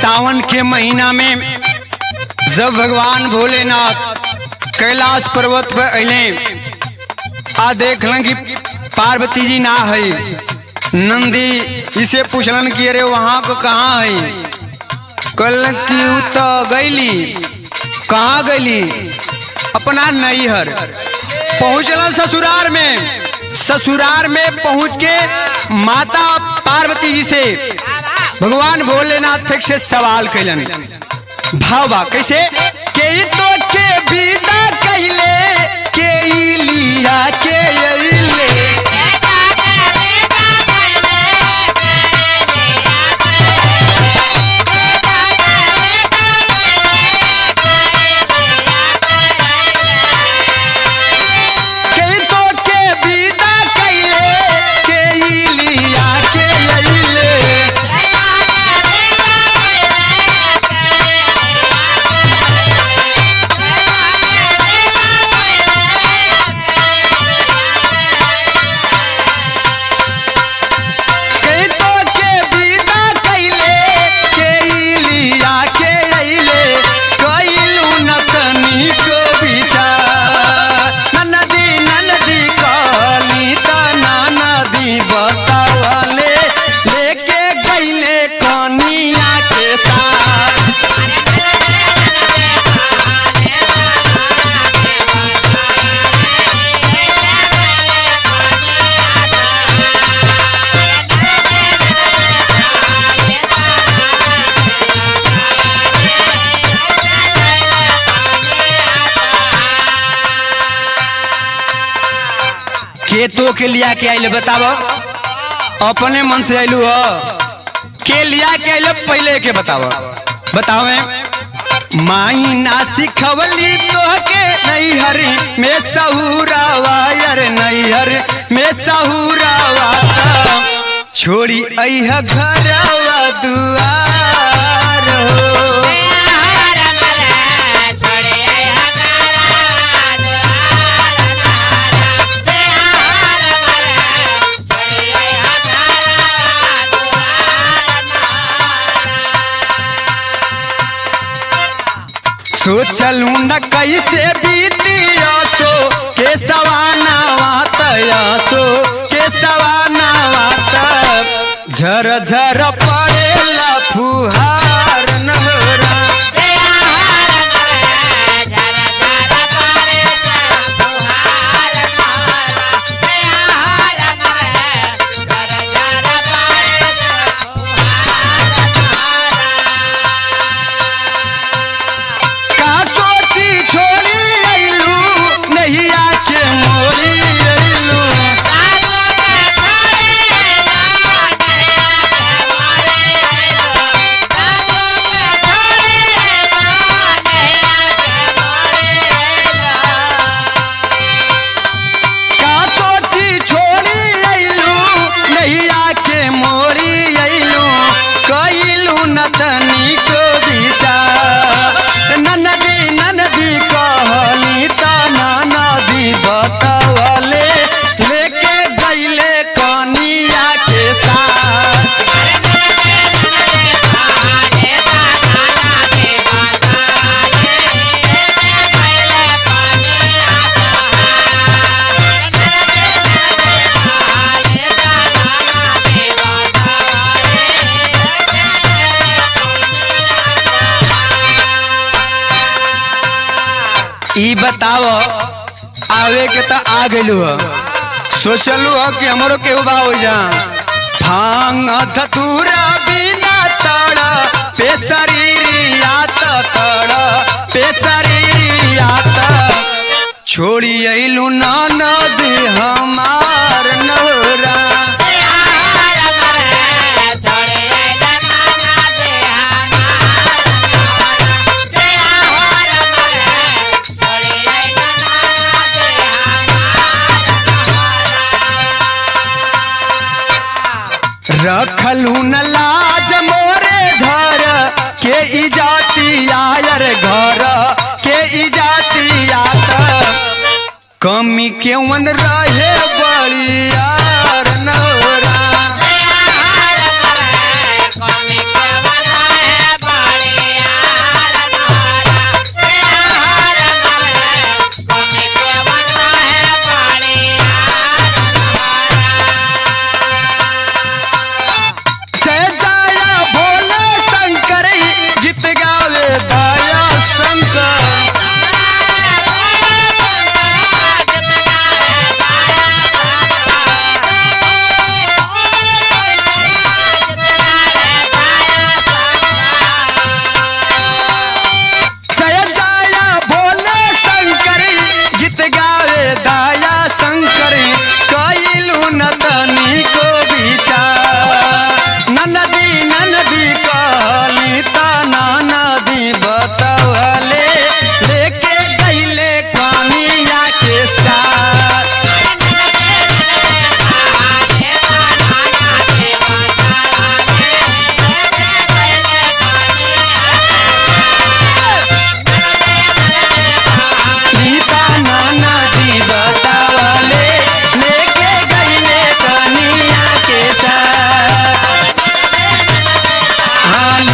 सावन के महीना में जब भगवान भोलेनाथ कैलाश पर्वत पर अले आ देखलन कि पार्वती जी ना है नंदी इसे पूछलन कि अरे वहाँ को कहाँ है कल की उ तो गईली कहाँ गईली अपना नैहर पहुँचलन ससुराल में ससुराल में पहुँच के माता पार्वती जी से भगवान भोलेनाथ से सवाल कैलन भाव बा कैसे के तो के विदा कैले के ई लिया के अइले के तो के विदा कैले के ई लिया के अइले के तो के विदा कैले के ई लिया के अइले कइलू न तनिक विचार ननदी ननदी कहली त ननदी बतावले लेके गइले कनिया के साथ के तो के लिया के आइले बताव अपने मन से आइलू ह के लिया के आइले पहले के बताव बतावे माई ना सिखवली तोहके नैहर में सहुरा वायर नैहर में सहुरा वाता छोड़ी अइह घरवा दुआर हो सोचलू न कैसे बीतिया सो के सवाना वातया सो के सवाना वात झर झर पड़ेला फुहार नहरा का सोची छोड़ी अइलू नैया के मोरी अइलू का सोची छोड़ी अइलू नैया के मोरी अइलू कइलू न तनिक विचार ननदी ननदी कहली त ननदी बतवले लेके गइले कनिया के साथ ई बताओ आवे के त आ गइलू ह सोचलू ह कि हमरो केहू बा हो जा भांग धतूरा बिना तड़ा पे शरीरिया त तड़ा पे शरीरिया त छोड़ी अइलू ननद हमार नौरा रखलू न लाज मोरे घर के इजाती आयर घर के इजाती आत कमी केवन रहे बड़ियार नौरा कमी के बना है बा लाल